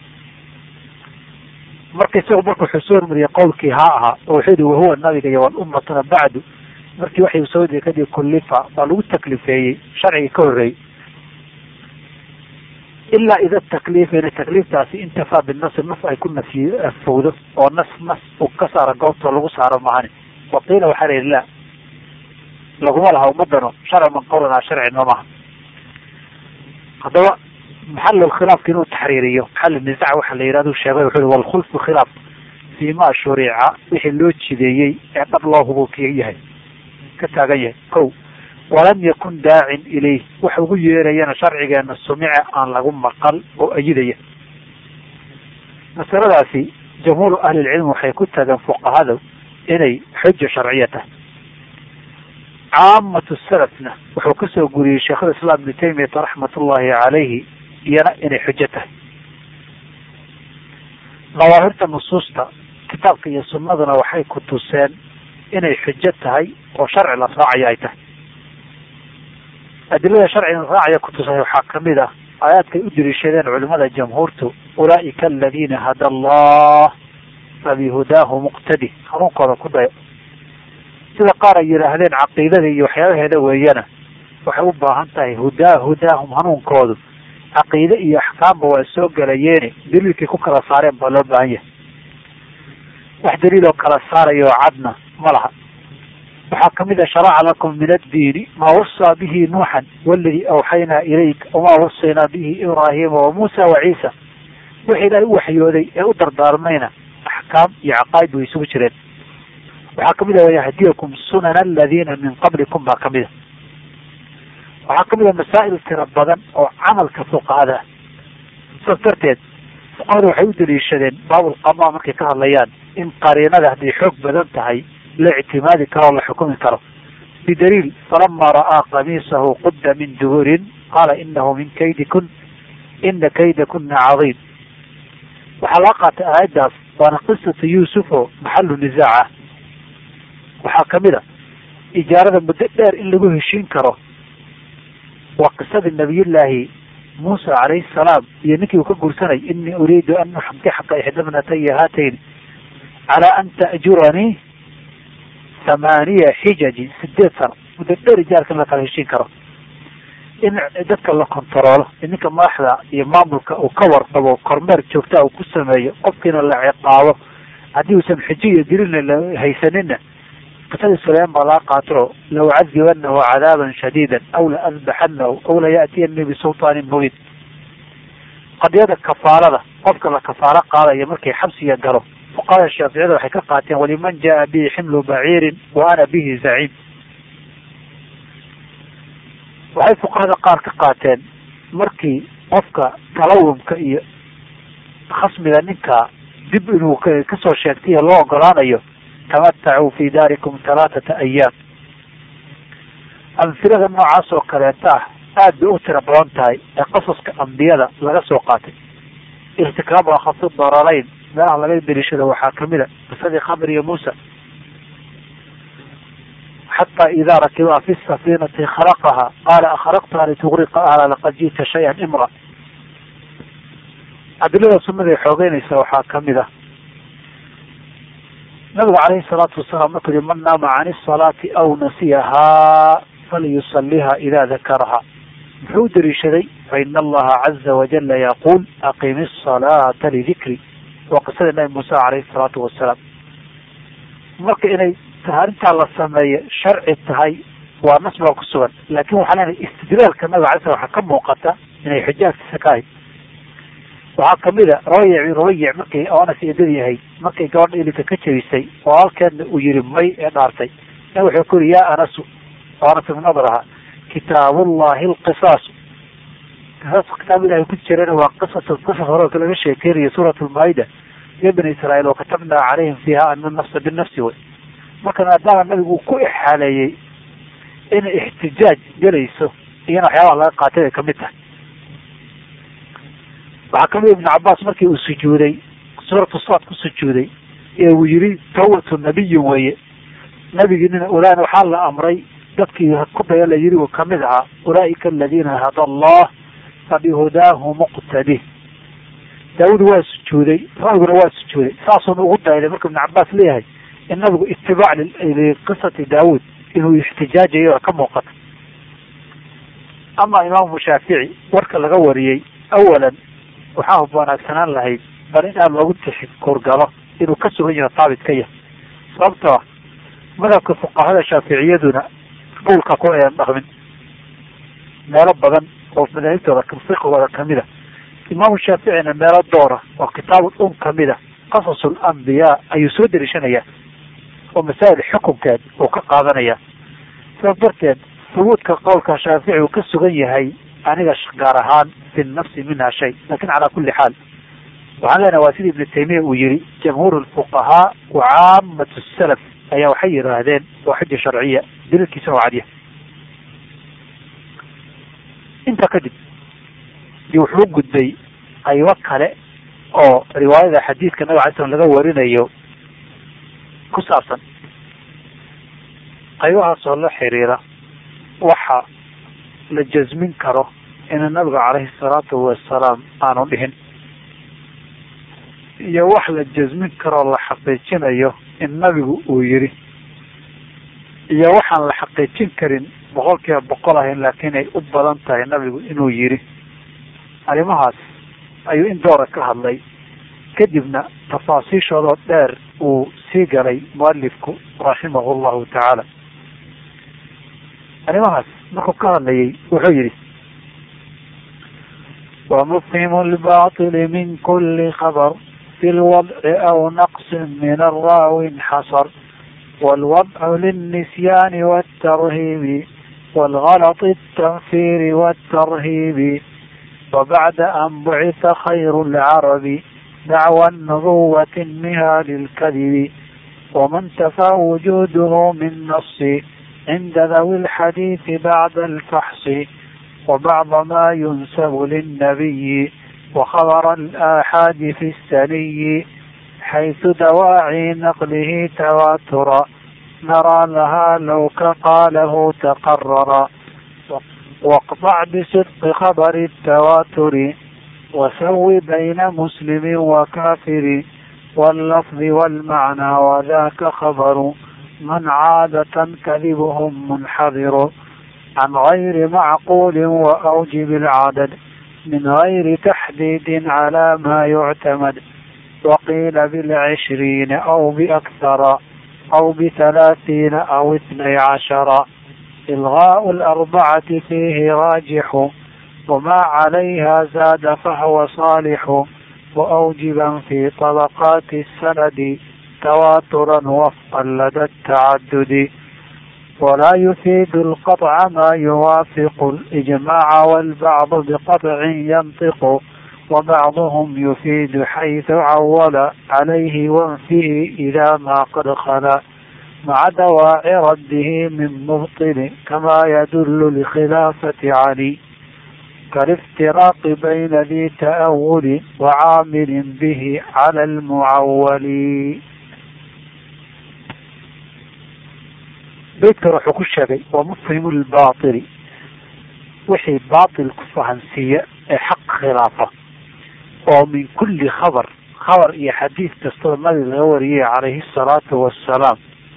A: marka isagu marka wuxuu soo hormariyay qowlkii haa ahaa oo wuxuu yihi wahuwa nabiga iyo walummatuna bacdu markii waxay soo degay kadib kullifa baa lagu taklifeeyey sharcigii ka horreeyey ilaa ida takliif ina takliiftaasi intafaa binasi nas ay ku nafyi fogdo oo nas nas uu ka saaro goobtoo lagu saaro mahani waqiila waxaa la yidhi la laguma laha ummadano sharci man qawlanaa sharci noomaha haddaba maxal khilaafka inuu taxriiriyo maxal nizac waxa la yihahdu sheegay wuxuu i walkhulfu khilaaf fii ma shurica wixii loo jideeyey ee dhab loo hubukiya yahay ka taagan yahay kow walam yakun daacin ilayh wax ugu yeerayana sharcigeena sumice aan lagu maqal oo ayidaya masaladaasi jamhuuru ahlilcilmi waxay ku tageen fuqahada inay xuja sharciya tahay caamatu salafna wuxuu kasoo guriyey sheekhulislaam ibnu taymiyata raxmat ullahi calayhi iyana inay xujo tahay dawaahirta nusuusta kitaabka iyo sunnaduna waxay ku tuseen inay xujo tahay oo sharci la raacayo ay tahay adilada sharciga la raacaya kutusay waxaa kamid ah aayaadkay u daliishadeen culimada jamhuurtu ulaa'ika aladiina hada allah fabihudaahu muqtadi hanuunkooda ku dayo sida qaar ay yidhaahdeen caqiidada iyo waxyaabaheeda weeyana waxay u baahan tahay hudaa hudaahum hanuunkoodu caqiide iyo axkaamba waa soo gelayeene daliilkay ku kala saareen baa loo baahan yahay wax daliil oo kala saaraya oo cadna ma laha waxaa kamid a sharaca lakum min addiini maa wasaa bihi nuuxan waladii awxaynaa ilayk wamaa wasaynaa bihi ibraahima wa muusa wa ciisa wixii ilaahay u waxyooday ee u dardaarmayna axkaam iyo caqaa'id way isugu jireen waxaa kamid a wayahdiyakum sunana aladiina min qablikum baa kamid a waxaa kamid a masaa'il tiro badan oo camalka fuqahada ah saas darteed fuqahadu waxay u daliishadeen baabulqamaa markay ka hadlayaan in qariinada hadday xoog badan tahay la ictimaadi karo o la xukumi karo bidaliil falama ra'aa qamiisahu qudda min duburin qaala inahu min kaydikun ina kaydakuna cadiim waxaa laga qaatay aayaddaas waana qisatu yuusuf oo maxalu nisaac ah waxaa kamid a ijaarada muddo dheer in lagu heshiin karo waa qisadii nabiyullaahi muusa calayhi salaam iyo ninkii uu ka guursanay inii uriidu an uxankixaka ixdabnataya haatayn calaa an ta'juranii thamaaniya xijaji sideed sano muddo dheer ijaarka in la kala heshiin karo in dadka la kontaroolo in ninka madaxda iyo maamulka uu ka warqabo kormeer joogtaa uu ku sameeyo qofkiina la ciqaabo haddii uusan xujo iyo dilina la haysanina qisadii suleyman baa laga qaato la ucadibanahu cadaaban shadiida aw la adbaxanahu aw la ya'tiyani bisultaanin mubiin qadiyada kafaalada qofka la kafaalo qaadaya markay xabsiga galo fuqahada shaaficiyada waxay ka qaateen waliman jaa bihi ximlu baciirin wa ana bihi zaciim waxay fuqahada qaar ka qaateen markii qofka talawumka iyo khasmiga ninka dib inuu kasoo sheegtay loo ogolaanayo tamatacuu fi daarikum halaathata ayaam amfilada noocaas oo kaleeta ah aad bay u tiro badan tahay ee qasaska ambiyada laga soo qaatay irtikaabu akhafi dararayn meelaha laga daliishado waxaa kamid a qisadii khamr iyo muusa xataa idaa rakibaa fi safiinati khalaqaha qaala akhraqtaha litugriqa ahla laqad ji'ta shay-an imra adilada sunada xoogeynaysa waxaa kamid ah nabiga calayhi salaatu wasalaam markuu yihi man naama can isalaati aw nasiyahaa falyusaliha ida dakaraha muxuu u daliishaday faina allaha caza wajala yaquul aqimi asalaata lidikri waa qisadii nabi muuse calayhi salaatu wasalaam marka inay arrintaa la sameeyo sharci tahay waa nas baa ku sugan laakin waxaa leenahay istidlaalka nabiga alay slam waxaa ka muuqata inay xujaagtiisa ka ahayd waxaa kamid a rabayic rabayic markay anas eedadii ahayd markay gabadha ilinka ka jebisay oo halkeedna uu yihi may ee dhaartay na wuxuu ku yihi yaa anasu anas ibn nadr ahaa kitaabullahi alqisaasu qisaas kitaab ilahay ku jirana waa qisas qisas hore laga sheekeynayo suurat lmaa-ida iyo bani israa'iil oo katabnaa calayhim fiiha ana nafsa binafsi wey marka maadaama nabigu uu ku ixaaleeyey inay ixtijaaj gelayso iyana waxyaabaha laga qaatay bay kamid tahay waxaa kamid ibn cabaas markii uu sujuuday suuratu saad ku sujuuday ee uu yihi tawbatu nabiyin weeye nabigiinina ulaan waxaa la amray dadkii ku daya la yiri uu kamid ahaa ulaaika aladiina hada allah fabihudaahu muqtadi daawud waa sujuuday nabiguna waa sujuuday saasuuna ugu dayday markuu ibn cabaas leeyahay in nabigu itibaac liqisati daawud inuu ixtijaajayo ka muuqata ama imaamu shaafici warka laga wariyey awalan waxaa hub wanaagsanaan lahayd bal in aad loogu tixkurgalo inuu ka sugan yaho taabit ka yahay sababtoo ah madhabka fuqahada shaaficiyaduna dhulka ku ayan dhaqmin meelo badan oo madaahibtooda fiqigooda kamid a imaamu shaaficina meelo doora oo kitaabul um kamid a qasasul ambiyaa ayuu soo dariishanayaa oo masaa'il xukunkeed uu ka qaadanaya sidaas darteed hubuudka qowlka shaafici uu ka sugan yahay aniga gaar ahaan fi nafsi minha shay lakin calaa kuli xaal waxaan leenahay waa sida ibnu taymiya uu yihi jamhuur lfuqahaa wa caamatu salaf ayaa waxay yidhaahdeen waa xuja sharciya daliilkiisuna waa cadiya intaa kadib iyo wuxuu gudbay qaybo kale oo riwaayada xadiidka nabig alay slam laga warinayo ku saabsan qaybahaasoo la xiriira waxa la jasmin karo ina nabiga calayhi salaatu wasalaam aanu dhihin iyo wax la jasmin karoo la xaqiijinayo in nabigu uu yidhi iyo waxaan la xaqiijin karin boqol kiiba boqol ahayn laakiin ay u badan tahay nabigu inuu yidhi arrimahaas ayuu in doora ka hadlay kadibna tafaasiishoodoo dheer uu sii galay mualifku raximahu llahu tacaala arrimahaas markuu ka hadlayay wuxuu yidhi
B: ومفهم الباطل من كل خبر في الوضع أو نقص من الراو انحصر والوضع للنسيان والترهيب والغلط التنفير والترهيب وبعد أن بعث خير العرب دعوى النبوة انها للكذب ومن تفى وجوده من نص عند ذوي الحديث بعد الفحص وبعض ما ينسب للنبي وخبر الآحاد في السني حيث دواعي نقله تواترا نرى لها لو كقاله تقرر واقطع بصدق خبر التواتر وسو بين مسلم وكافر واللفظ والمعنى وذاك خبر من عادة كذبهم منحذر عن غير معقول وأوجب العدد من غير تحديد على ما يعتمد وقيل بالعشرين أو بأكثر أو بثلاثين أو اثني عشر إلغاء الأربعة فيه راجح وما عليها زاد فهو صالح وأوجبا في طبقات السند تواترا وفقا لدى التعدد ولا يفيد القطع ما يوافق الإجماع والبعض بقطع ينطق وبعضهم يفيد حيث عول عليه وانفيه إذا ما قد خلا مع دواعي رده من مبطل كما يدل لخلافة علي كالافتراق بين ذي تأول وعامل به على المعول
A: beydkan wuxuu ku sheegay waa mufhimu lbaatili wixii baatil ku fahansiiya ee xaq khilaafa oo min kulli khabar khabar iyo xadiid kastoo nabiga laga wariyay calayhi asalaatu wassalaam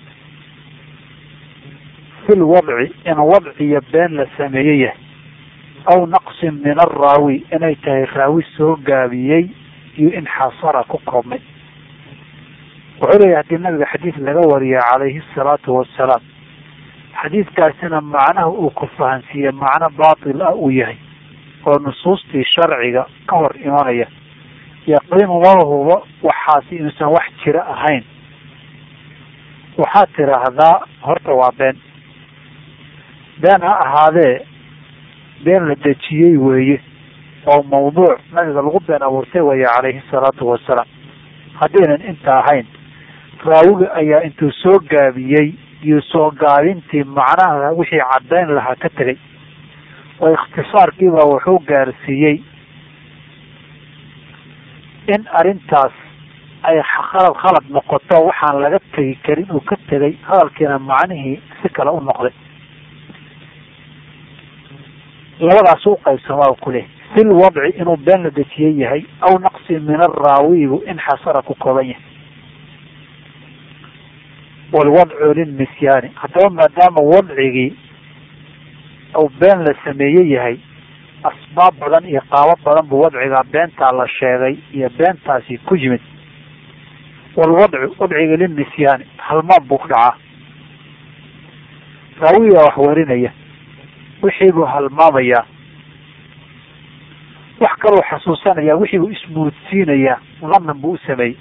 A: fil wadci in wadciyo been la sameeye yahay aw naqsin min araawi inay tahay raawi soo gaabiyey iyo in xasara ku koobmay wuxuu leeyahy haddii nabiga xadiid laga wariya calayhi asalaatu wassalaam xadiidkaasina macnaha uu ku fahansiiye macno baatil ah uu yahay oo nusuustii sharciga ka hor imanaya yaqiinu malahuba waxaasi inuusan wax jira ahayn waxaad tiraahdaa horta waa been been ha ahaadee been la dejiyey weeye oo mawduuc nabiga lagu been abuurtay weeye calayhi salaatu wasalaam haddaynan inta ahayn raawiga ayaa intuu soo gaabiyey iyo soo gaabintii macnaha wixii caddayn lahaa ka tegay oo ikhtisaarkiibaa wuxuu gaarsiiyey in arrintaas ay khalad khalad noqoto waxaan laga tegi karin uu ka tegay hadalkiina macnihii si kale u noqday labadaas u qaybsamaa ku leh fil wadci inuu been la dejiyey yahay aw naqsi min araawibu in xasara ku kooban yahay walwadcu lilnisyaani haddaba maadaama wadcigii uu been la sameeye yahay asbaab badan iyo qaabo badan buu wadcigaa beentaa la sheegay iyo beentaasi ku yimid walwadcu wadciga lilnisyaani halmaan buu ku dhacaa raawiga wax warinaya wixii buu halmaamayaa wax kaloo xasuusanaya wixii buu ismuudsiinayaa lanan buu u sameeyey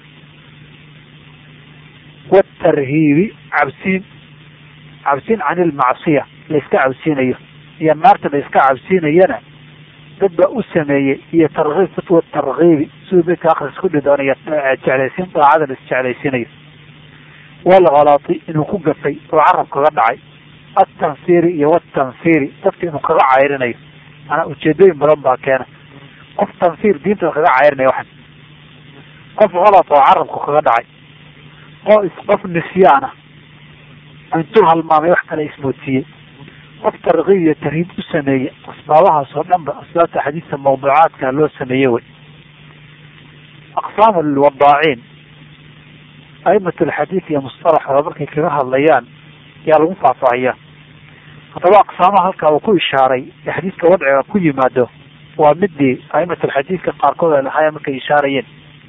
A: watarhiibi cabsiin cabsiin can ilmacsiya layska cabsiinayo iyo naarta la iska cabsiinayana dad baa u sameeyey iyo tarkiib fatwa tarkiibi siduu beydka akris ku dhidoonaya jeclaysiin daacada la isjeclaysiinayo walghalati inuu ku gafay oo carab kaga dhacay atanfiri iyo watanfiri dadka inuu kaga cayrinayo manaa ujeedooyin badan baa keena qof tanfir diinta kaga cayrinaya waxan qof halat oo carabku kaga dhacay qof nisyaana intuu halmaamay wax kale ismoodsiiyey qof tarkiib iyo tarhiib u sameeyey asbaabahaas oo dhan ba asbaabta xadiidka mawduucaadka loo sameeye wey aqsaam alwadaaciin a'imat alxadiid iyo mustalaxooda markay kaga hadlayaan yaa lagu faahfaahiyaa haddaba aqsaamaha halkaa uu ku ishaaray ee xadiidka wadciga ku yimaado waa midii a'imat alxadiidka qaarkood ay lahaayeen markay ishaarayeen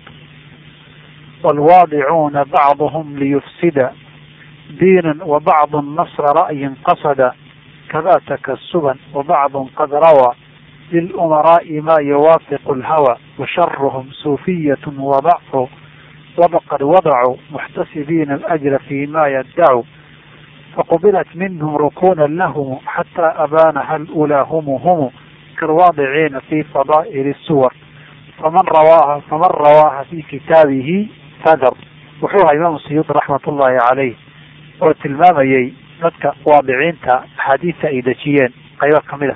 A: والواضعون بعضهم ليفسد دينا وبعض النصر رأي قصد كذا تكسبا وبعض قد روى للأمراء ما يوافق الهوى وشرهم صوفية وضعوا وقد وضعوا محتسبين الأجر فيما يدعوا فقبلت منهم ركونا لهم حتى أبانها الأولى هم هم كالواضعين في فضائل السور فمن رواها فمن رواها في كتابه فدر wuxuu imaam siyuudi raxmat ullaahi caleyh oo tilmaamayey dadka waadiciinta axaadiista ay dejiyeen qaybo kamid a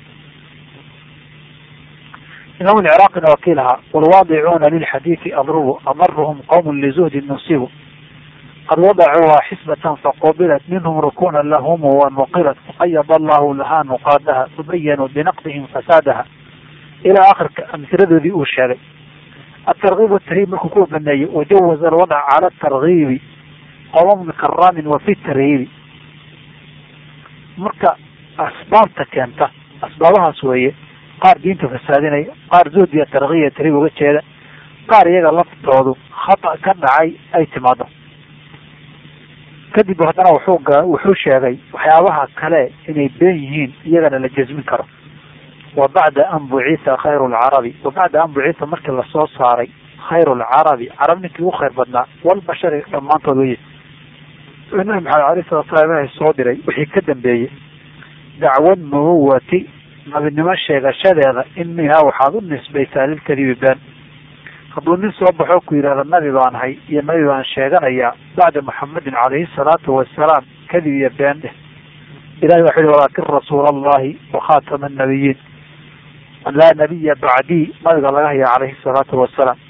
A: imaam lciraaqina wakiil ahaa walwaadicuuna lilxadiidi adrubu amaruhum qowm lizuhdin nusibu qad wadacuuha xisbatan faqubilat minhum rukuna lahum wanuqilat faqayad allahu lahaa nuqaadaha fabayanuu binaqdihim fasaadaha ilaa akhirka amsiradoodii uu sheegay الترغيب والترهيب markuu ku baneeyey وجوز الوضع على الترغيب qوم كرام وفي الترهيب marka asbaabta keenta asbaabahaas weeye qaar diinta fasaadinaya qaar zuhd iyo tarkiib iyo tarhiib uga jeeda qaar iyaga laftoodu khata ka dhacay ay timaado kadib haddana wuxuu wuxuu sheegay waxyaabaha kale inay been yihiin iyagana la jasmin karo wabacda an bucitha khayru lcarabi wabacda an bucitha markii lasoo saaray khayru lcarabi carab ninkii ugu khayr badnaa walbashari dhammaantood weye nabi maxamed alay salatu slam ilahay soo diray wixii ka dambeeyey dacwad nubuwati nabinimo sheegashadeeda imihaa waxaad u nisbaysaa lilkadibi been hadduu nin soo baxo ku yidhahda nabi baan ahay iyo nabi baan sheeganayaa bacda muxamedin calayhi salaatu wasalaam kadib iyo been dheh ilahi waxu yihi walaakin rasuula allahi wakhatama annabiyiin laa nabiya bacdii nabiga laga haya calayhi salaatu wasalaam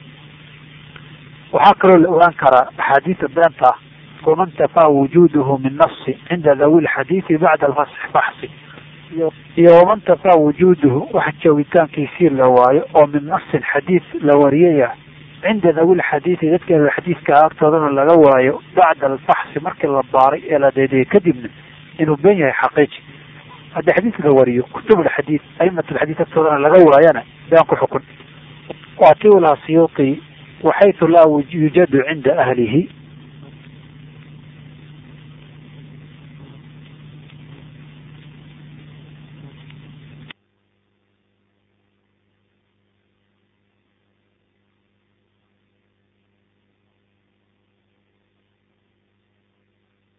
A: waxaa kaloo la ogaan karaa axaadiida beenta ah waman tafaa wujuduhu min nafsi cinda dawi lxadiidi bacda alfaxsi iyo waman tafaa wujuduhu wax joogitaankiisii la waayo oo min nafsin xadiid la wariyaya cinda dawi lxadiidi dadka xadiidka agtoodana laga waayo bacda alfaxsi markii la baaray ee la deedeyay kadibna inuu ben yahay xaqiiji haddii xadiis la wariyo kutub lxadiid aimat lxadiid agtoodana laga waayana been ku xukun waati laha siyuuti waxaytu laa yujadu cinda ahlihi